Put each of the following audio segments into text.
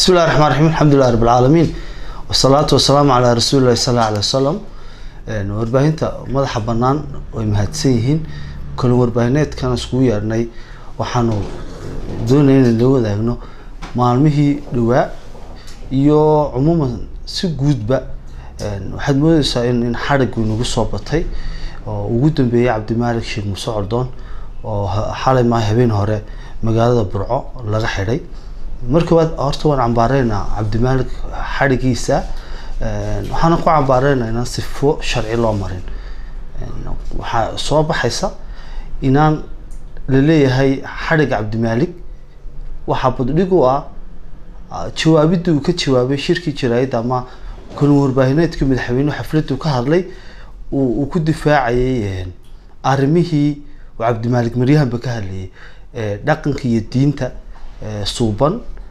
bismi llahi raxmaan raxiim alxamdulilah rab alcaalamiin wasalaatu wasalaamu calaa rasuuli llahi sal alla alay wasalam warbaahinta madaxa banaan way mahadsan yihiin kale warbaahineedkan iskugu yeedhnay waxaanu doonaya inaan la wadaagno maalmihii dhawaa iyo cumuuman si guudba waxaad moodeysaa in in xadhiggu inagu soo batay oo ugu dambeeyay cabdimaalik sheekh muuse cordoon oo xalay maa habeen hore magaalada burco laga xidhay marka waad horta waan cambaareynaa cabdimaalik xadhigiisa waxaana ku cambaareynaa inaan sifo sharci loo marin waxaa soo baxaysa inaan la leeyahay xadhiga cabdimaalik waxaa baddhig u ah jawaabidii uu ka jawaabay shirkii jaraayadda ama kulin warbaahineedkii madaxweynuhu xafladdu ka hadlay uu ku difaacayay arrimihii uu cabdimaalik maryahanba ka hadlayay dhaqanka iyo diinta suuban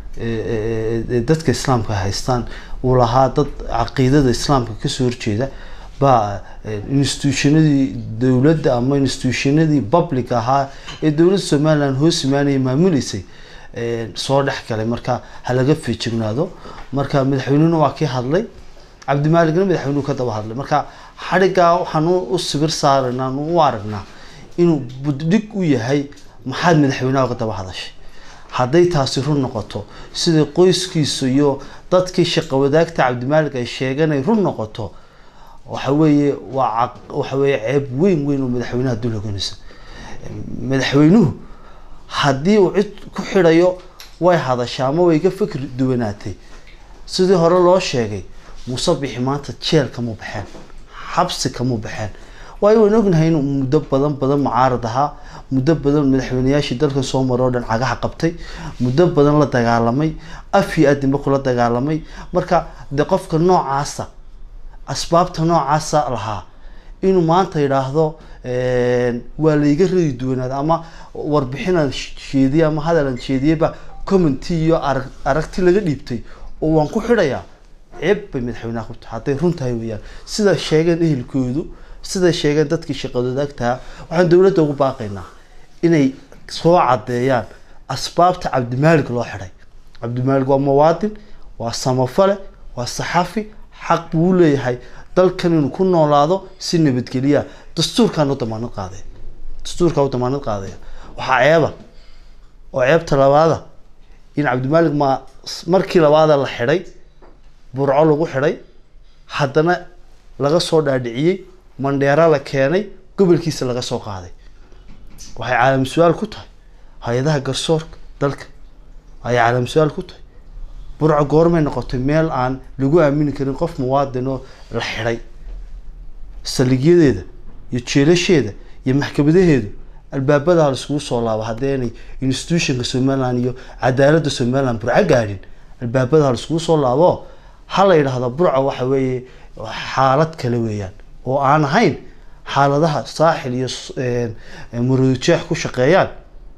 dadka islaamka haystaan uu lahaa dad caqiidada islaamka kasoo horjeeda baa institutionadii dowladda ama institutionadii public ahaa ee dowladda somaliland hoos imaanaya maamuleysay soo dhex galay marka ha laga feejignaado marka madaxweynehuna waa kii hadlay cabdimaaligna madaxweynuhu ka daba hadlay marka xadhiggaa waxaan u sibir saaraynaa u aragnaa inuu buddhig u yahay maxaad madaxweynaha ka daba hadashay hadday taasi run noqoto sida qoyskiisu iyo dadkii shaqo wadaagta cabdimaalik ay sheegeen ay run noqoto waxa weeye waa waxa weeye ceeb weyn weyn oo madaxweynaha dul hoganaysa madaxweynuhu haddii uu cid ku xidhayo way hadashaa ama way ka fikir duwanaatay sidii hore loo sheegay muuse bixi maanta jeel kamuu baxeen xabsi kamuu baxeen waayo waan ognahay inuu muddo badan badan mucaarad ahaa muddo badan madaxweyneyaashii dalkan soo maro o dhan cagaha qabtay muddo badan la dagaalamay af iyo adinba kula dagaalamay marka dee qofka noocaasa asbaabta noocaasa lahaa inuu maanta yidhaahdo waa layga radi duwanaada ama warbixinaan sheediyey ama hadalaan sheediyeyba commenty iyo arag aragti laga dhiibtay oo waan ku xidhayaa ceeb bay madaxweynaha ku tahay hadday run tahay weeyaan sida sheegeen ehelkoodu siday sheegeen dadkii shaqadoodaagtaha waxaan dowladda ugu baaqaynaa inay soo caddeeyaan asbaabta cabdimaalik loo xidhay cabdimaalik waa muwaadin waa samafale waa saxafi xaq buu leeyahay dalkan inuu ku noolaado si nabadgeliya dastuurkaan u damaanad qaadaya dastuurkaa u damaanad qaadaya waxaa ceeba oo ceebta labaada in cabdimaalik ma markii labaada la xidhay burco lagu xidhay haddana laga soo dhaadhiciyey mandheera la keenay gobolkiisa laga soo qaaday waxay caalam su-aal ku tahay hay-adaha garsoorka dalka ayay caalam su-aal ku tahay burco goormay noqotay meel aan lagu aamini karin qof muwaadin oo la xidhay saligyadeeda iyo jeelasheeda iyo maxkamadaheedu albaabadaha laiskugu soo laabo haddeenay institutionka somaliland iyo cadaaladda somaliland burco gaadhin albaabadaha laiskugu soo laabo ha la yidhaahdo burco waxa weeye xaalad kale weeyaan oo aan ahayn xaaladaha saaxil iyo murudujeex ku shaqeeyaan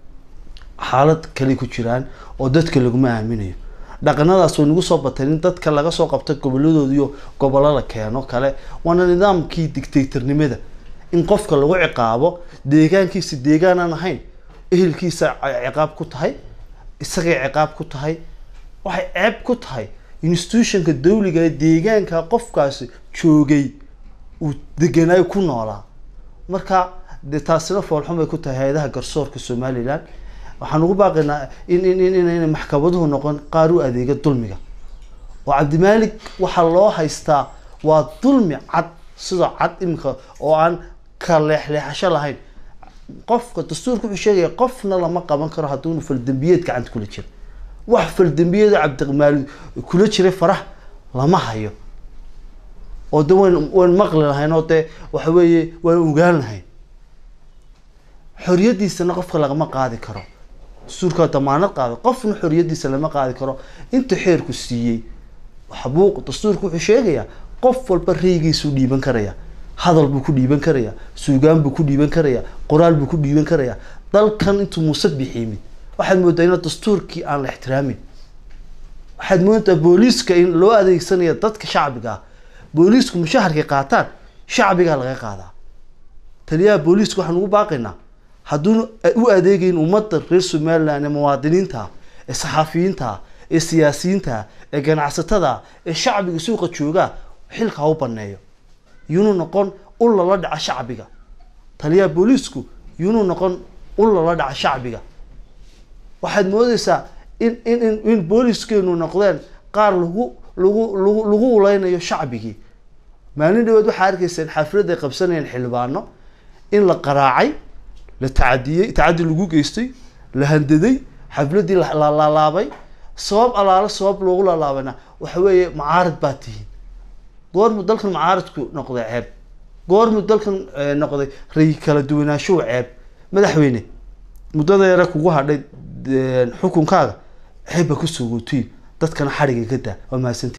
xaalad kale ku jiraan oo dadka laguma aaminayo dhaqanadaas way nagu soo bateen in dadka laga soo qabta goboladooda iyo gobollo la keeno kale waana nidaamkii dictatornimada in qofka lagu ciqaabo deegaankiisa deegaan aan ahayn ehelkiisa ciqaab ku tahay isagay ciqaab ku tahay waxay ceeb ku tahay institutionka dawliga ee deegaanka qofkaasi joogay uu deganaayo ku noolaa marka dee taasina foolxun bay ku tahay hay-adaha garsoorka somaliland waxaan ugu baaqaynaa in in in inayna maxkamaduhu noqon qaar u adeega dulmiga oo cabdimaalik waxaa loo haystaa waa dulmi cad sida cad iminka oo aan ka leexleexasho lahayn qofka dastuurka wuxuu sheegaya qofna lama qaban karo hadduunu faldembiyeed gacanta kula jira wax faldembiyeeda cabdimaalik kula jiray farah lama hayo oo de wayn wayn maqli lahayn oo dee waxa weeye waan ogaan lahayn xoriyadiisana qofka lagama qaadi karo dastuurkaa damaanad qaaday qofna xoriyadiisa lama qaadi karo inta xeerku siiyey xabuuq dastuurka wuxuu sheegayaa qof walba reygiisuu dhiiban karaya hadal buu ku dhiiban karayaa suugaan buu ku dhiiban karayaa qoraal buu ku dhiiban karayaa dalkan intuu muuse bixiimid waxaad moodaa ina dastuurkii aan la ixtiraamin waxaad moodaa booliiska in loo adeegsanaya dadka shacbiga ah booliisku mushaharkay qaataan shacbigaa laga qaadaa taliyaha booliiska waxaan ugu baaqaynaa hadduuna u adeegeyn ummadda reer somaliland ee muwaadiniinta ee saxaafiyiinta ee siyaasiyiinta ee ganacsatada ee shacbiga suuqa joogaa xilka ha u baneeyo yunuu noqon ul lala dhaca shacbiga taliyaha booliisku yunuu noqon ul lala dhaca shacbiga waxaad moodeysaa in in in in booliiskeenu noqdeen qaar lagu lagu lagu lagu uleynayo shacbigii maalin dhaweed waxaa arkayseen xaflad ay qabsanayeen xildhibaano in la qaraacay la tacadiyey tacadi lagu geystay la handaday xafladii la la laalaabay sabab alaalo sabab loogu laalaabayna waxa weeye mucaarad baa tihiin goormu dalkan mucaaradku noqday ceeb goormu dalkan eh, noqday ray kala duwanaanshuhu ceeb madaxweyne muddada yare kugu hadhay eh, xukunkaaga ceeb ba kusoo gootiin dadkana xadhiga ka daa waa mahadsanti